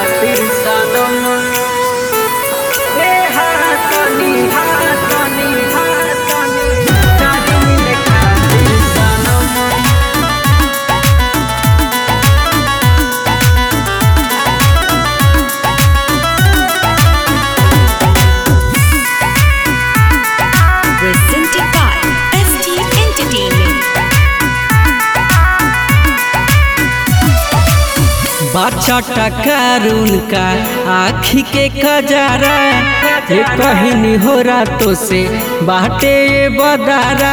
खातिर सनम ए हाथनी हाथनी हाथनी तारी मिले खातिर सनम presented by ST Entertainment. बाछा टकारून का आखी के खजारा ये कहनी हो रातों से बाटे ये बदारा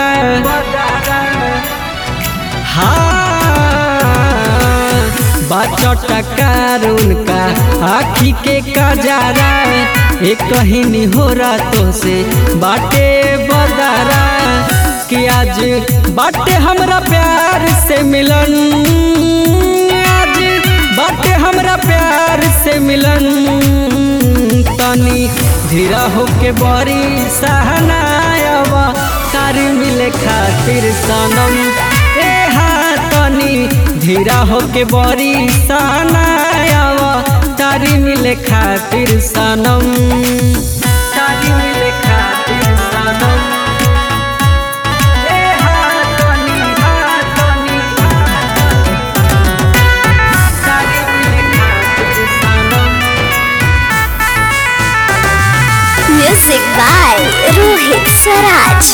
हाँ बाछा टकारून का आखी के खजारा ये कहनी हो रातों से बाटे बदारा कि आज बाटे हमरा प्यार से मिलन आज बाटे हमरा प्यार से मिलन तनी धीरा होके बड़ी सहनायवा तारी मिले खातिर सनम ए हाँ तनी धीरा होके बड़ी सहनायवा तारी मिले खातिर सनम तारी मिले खातिर सनम ए हाँ तनी हाँ तनी तारी मिले खातिर सनम Music by Rohit Saraj.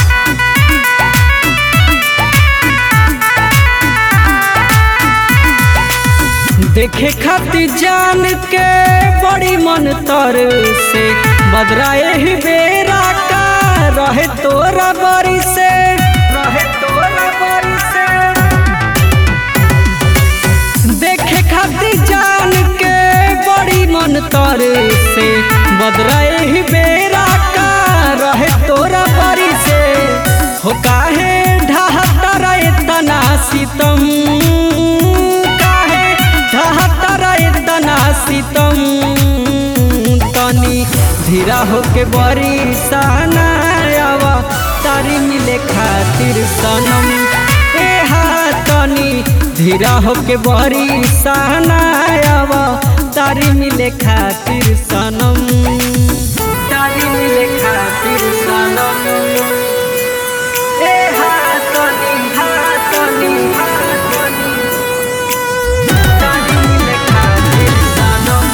देखे खातिर जान के बड़ी मन तर से बदराए ही बेरा का रहे तोरा बरी से रहे तोरा बरी से देखे खातिर जान के बड़ी मन तर से बदराए ही बेरा का रहे तोरा बरी से हो काहे ढहता रहे तना सितम काहे ढहता रहे तना सितम तनी धीरा होके बड़ी सहनायावा तारी मिले खातिर सनम ए हाँ तनी धीरा होके बड़ी सहनायावा तारी मिले खातिर सनम तारी मिले खातिर सनम ए हाँ तनी हाँ तनी हाँ तनी तारी मिले खातिर सनम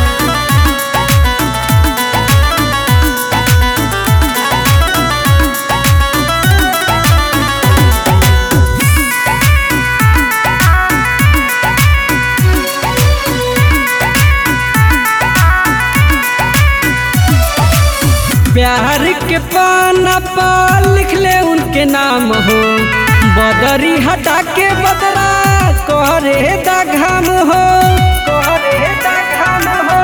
प्यार के पाना पर लिख ले उनके नाम हो बदरी हटा के बदरा करे दा घाम हो करे दा घाम हो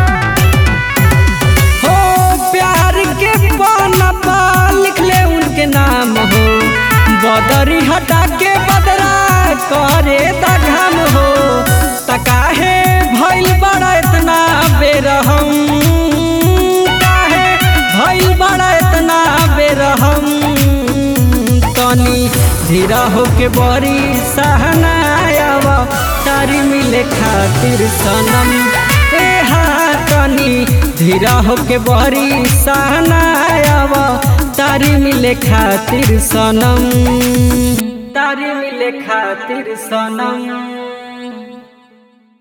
हो प्यार के पाना पर लिख ले उनके नाम हो बदरी हटा के बदरा करे दा घाम हो तकाहे भइल बड़ा इतना बेरहम काहे भइल बड़ा इतना बेरहम तनी धीरा होके बड़ी सहनायावा तारी मिले खातिर सनम ए हाँ तनी धीरा होके बड़ी सहनायावा तारी मिले खातिर सनम तारी मिले खातिर सनम